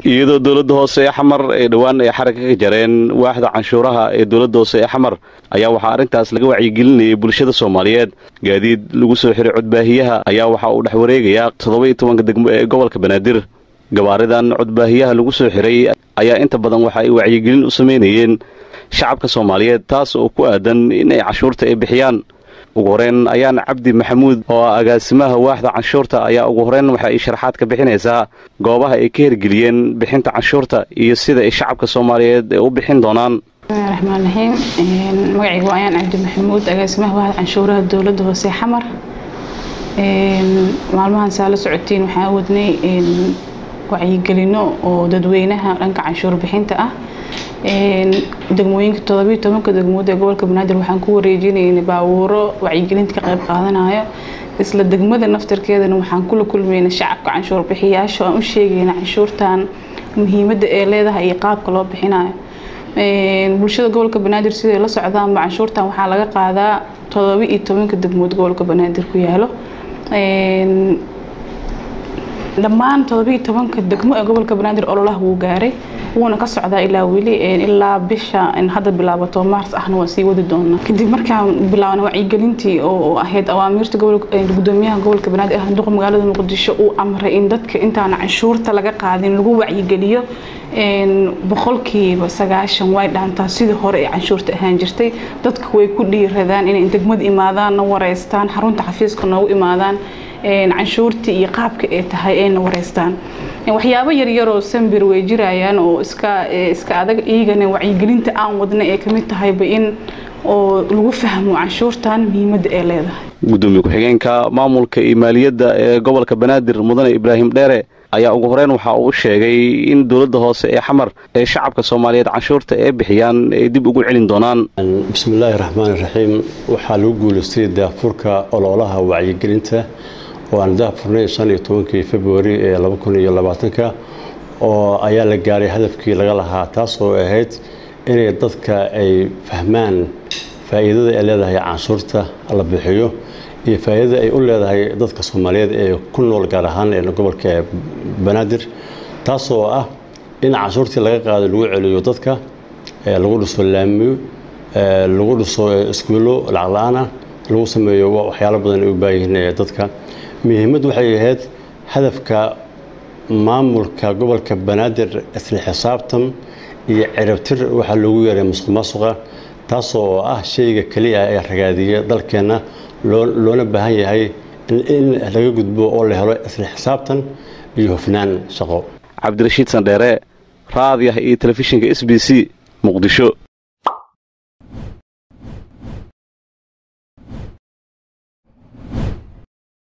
iyadoo dowladda hoose ee xamar ee dhowaan ay xaragga ka jareen waaxda canshuuraha ee dowladda hoose ee xamar ayaa waxaa arrintaas laga wacyigelinayay bulshada soomaaliyeed gaadiid lagu soo xiray codbaahiyaha ayaa waxa uu dhex wareegayaa toddoba iyo tobanka degmo ee gobolka banaadir gabaaridan codbaahiyaha lagu soo xiray ayaa inta badan waxa ay wacyigelin u samaynayeen shacabka soomaaliyeed taas oo ku aadan in ay canshuurta ay bixiyaan ugu horeyn ayaana cabdi maxamuud oo ah agaasimaha waaxda canshuurta ayaa ugu horeyn waxa ay sharaxaad ka bixinaysaa goobaha ay ka hirgeliyeen bixinta canshuurta iyo sida ay shacabka soomaaliyeed ay u bixin doonaan raxmaan raxiim magacayga waa ayaan cabdi maxamuud agaasimaha waaxda canshuuraha dowladda hoose xamar maalmahan saa la socotiin waxaan wadnay wacyigelino oo dadweynaha dhanka canshuur bixinta ah degmooyinka todobiyo tobanka degmood ee gobolka banaadir waxaan ku wareejinayna baabuuro wacyigelinta ka qayb qaadanayo isla degmada naftarkeedana waxaan kula kulmayna shacabka canshuur bixiyaasha aan u sheegayna canshuurtan muhiimadda ee leedahay iyo qaabka loo bixinayo bulshada gobolka banaadir siday la socdaanba canshuurtan waxaa laga qaadaa todoba iyo tobanka degmood gobolka banaadir ku yaalo dhammaan todobiyo tobanka degmo ee gobolka banaadir ololaha wuu gaaray wuuna ka socdaa ilaa weli ilaa bisha hadda bilaabato maars ahna waan sii wadi doonaa kadib markaan bilaabna wacyigelintii oo ahayd awaamiirta gudoomiyaha gobolka banaadir ah duqa magaalada muqdisho uu amray in dadka intaana canshuurta laga qaadin lagu wacyigeliyo boqolkiiba sagaashan way dhaantaa sidii hore ee canshuurta ahaan jirtay dadka way ku dhiiradaan inay degmada imaadaan na wareystaan xarunta xafiiska noogu imaadaan canshuurtii iyo qaabka ay tahay ayna wareystaan waxyaabo yaryaroo sambir way jirayaan oo iska iska adag iyagana wacyigelinta aan wadna ee kamid tahayba in oo lagu fahmo canshuurtan muhiimadda ay leedahay gudoomiye ku-xigeenka maamulka iyo maaliyadda ee gobolka banaadir mudane ibraahim dheere ayaa ugu horeyn waxa uu sheegay in dowladda hoose ee xamar ee shacabka soomaaliyeed canshuurta ee bixiyaan ay dib ugu celin doonaan bismillaahi raxmaani raxiim waxaa lagu guulaystay daafurka ololaha wacyigelinta oo aan daafurnay shan iyo tobankii februari ee laba kun iyo labaatanka oo ayaa la gaaray hadafkii laga lahaa taas oo ahayd inay dadka ay fahmaan faa'iidada ay leedahay canshuurta la bixiyo iyo faa'iidada ay u leedahay dadka soomaaliyeed ee ku nool gaar ahaan ee gobolka banaadir taasoo ah in canshuurtii laga qaado lagu celiyo dadka lagu dhiso laamiyo lagu dhiso iskuullo lacag la-aana lagu sameeyo waxyaalo badan ay u baayihiin dadka muhiimaddu waxay ahayd hadafka maamulka gobolka banaadir isla xisaabtan iyo cirabtir waxaa loogu yeeray musuq maasuqa taasoo ah shayga keliya ee ragaadiya dalkeenna loona baahan yahay in laga gudbo oo la helo isla xisaabtan iyo hufnaan shaqo cabdirashiid sandheere raadiah iyo telefishinka s b c muqdisho